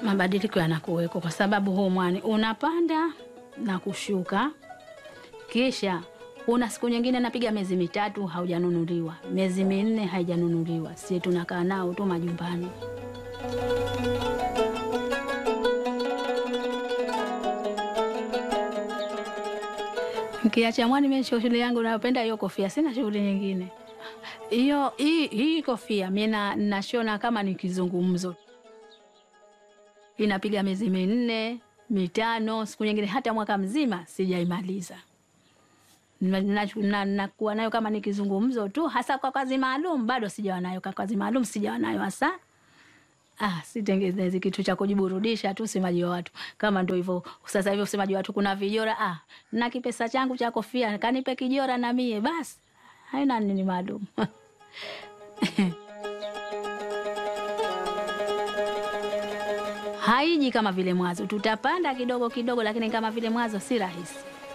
Mabadiliko yanakuweko kwa sababu huu mwani unapanda na kushuka, kisha una siku nyingine napiga miezi mitatu haujanunuliwa, miezi minne haijanunuliwa, si tunakaa nao tu majumbani. Kiacha mwani, mimi shughuli yangu napenda hiyo kofia, sina shughuli nyingine. Hiyo hii hii kofia mimi na- nashona kama ni kizungumzo, inapiga miezi minne mitano, siku nyingine hata mwaka mzima sijaimaliza. Na- na- na- nakuwa nayo kama ni kizungumzo tu, hasa kwa kazi maalum bado sijawa nayo. Kwa kazi maalum sijawa nayo hasa. Ah, sitengenezi kitu cha kujiburudisha tu, usemaji wa watu kama ndo hivyo. Sasa hivi usemaji wa watu kuna vijora. Ah, na kipesa changu cha kofia kanipe kijora na mie basi, haina nini maalum. Haiji kama vile mwanzo, tutapanda kidogo kidogo, lakini kama vile mwanzo si rahisi.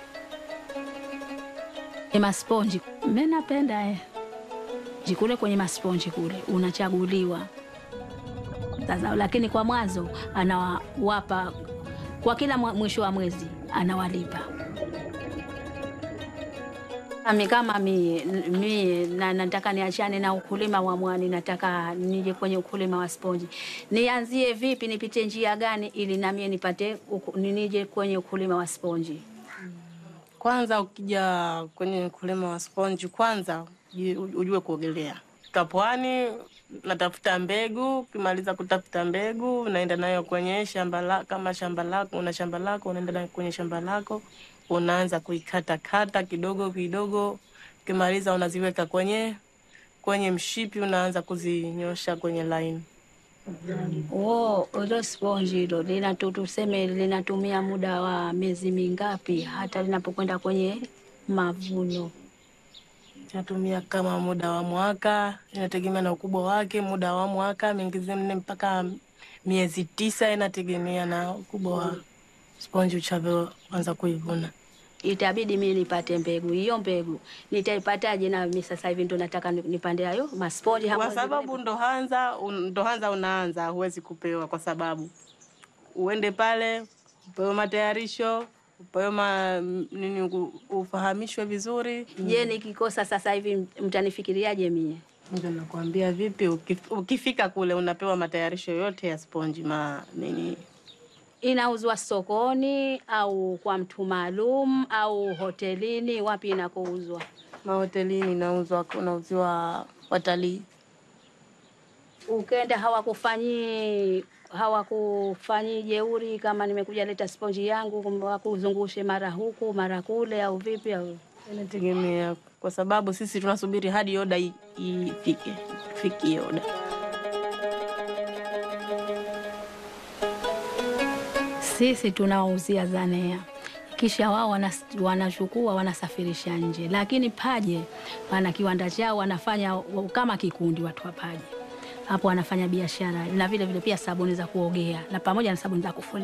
E, masponji mimi napenda eh. Jikule kwenye masponji kule unachaguliwa sasa, lakini kwa mwanzo anawapa kwa kila mwa- mwisho wa mwezi anawalipa. Ami kama mie, mie na, nataka niachane na ukulima wa mwani, nataka nije kwenye ukulima wa sponji. Nianzie vipi? Nipite njia gani ili namie nipate uku- nije kwenye ukulima wa sponji? Kwanza ukija kwenye ukulima wa sponji, kwanza uji- ujue kuogelea. Kapwani natafuta mbegu, ukimaliza kutafuta mbegu unaenda nayo kwenye shamba la, kama shamba lako una shamba lako unaenda nayo kwenye shamba lako unaanza kuikata kata kidogo kidogo, ukimaliza unaziweka kwenye kwenye mshipi, unaanza kuzinyosha kwenye line. Oh, hilo sponji hilo linatu tuseme linatumia muda wa miezi mingapi hata linapokwenda kwenye mavuno? Inatumia kama muda wa mwaka, inategemea na ukubwa wake. Muda wa mwaka mingizi nne mpaka miezi tisa, inategemea na ukubwa wa sponji uchavyoanza kuivuna. Itabidi mimi nipate mbegu. Hiyo mbegu nitaipataje? Na mimi sasa hivi ndo nataka ni- nipande hayo masponji hapo. Kwa sababu ndo hanza un- ndo hanza unaanza, huwezi kupewa, kwa sababu uende pale upewe matayarisho, upewe ma, nini, u- ufahamishwe vizuri. Je, nikikosa sasa hivi mtanifikiriaje mie? Ndio nakwambia vipi, ukif- ukifika kule unapewa matayarisho yote ya sponji ma nini Inauzwa sokoni au kwa mtu maalum au hotelini? Wapi inakouzwa? mahotelini inauzwa, unauziwa watalii. Ukenda hawakufanyi hawakufanyi jeuri, kama nimekuja leta sponji yangu, kumbe wakuzungushe mara huku mara kule, au vipi? Au Inategemea, kwa sababu sisi tunasubiri hadi oda i- ifike, fikie oda. sisi tunawauzia Zanea, kisha wao wanas- wanachukua wanasafirisha nje, lakini Paje wana kiwanda chao, wanafanya wa- kama kikundi, watu wa Paje hapo wanafanya biashara na vile vile pia sabuni za kuogea na pamoja na sabuni za kufulia.